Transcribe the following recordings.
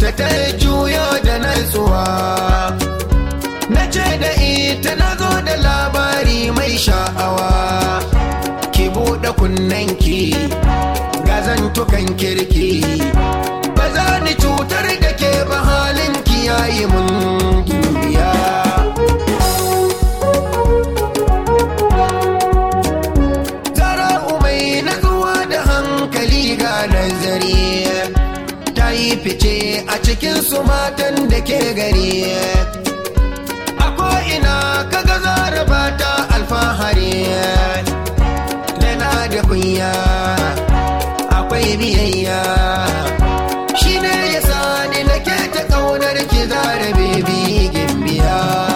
haka ta juyo da natsuwa na ce da ita na zo da labari mai sha'awa ki buɗe kunnanki gazantukan kirki ba za ni cutar da ke ba halin ki yayi mun dubiya zara'u mai natsuwa da hankali ga nazari ta yi fice a cikin su matan da ke gari a ko'ina kaga zaraba ta alfahari tana da kunya akwai biyayya shi ne ya sani nake ta ƙaunar ki zarabe bigin biya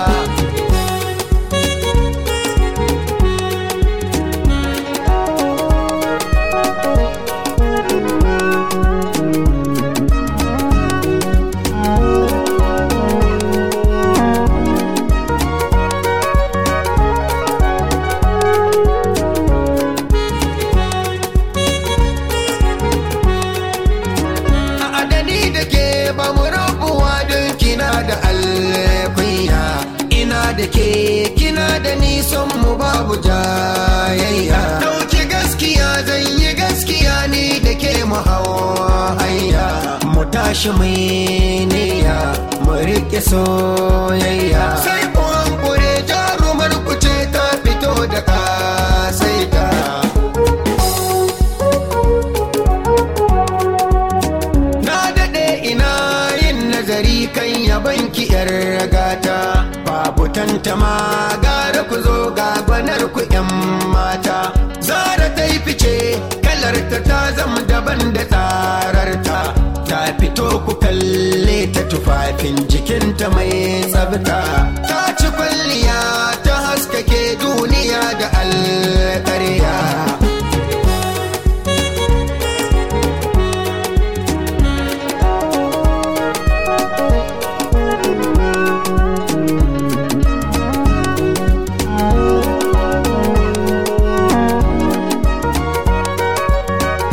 a adani da ke ba mu rabuwa don kina da alkunya ina da ke kina da nisan mu babu jayayya dauki gaskiya zan yi gaskiya ni da ke mu hanya mu tashi mai niyya mu riƙe soyayya sai ku hankure jarumar ku ce ta fito da kasaita Na daɗe ina yin nazari kan yaban ki yar ragata babu tantama gara ku zo ga gwanar ku yan mata zara ta yi fice kalarta ta zama daban da tsararta ta fito ku kalle ta tufafin jikinta mai tsabta ta ci kwalliya ta haskake duniya da alƙarya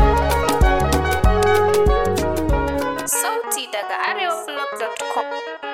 Sauti daga arewablog.com.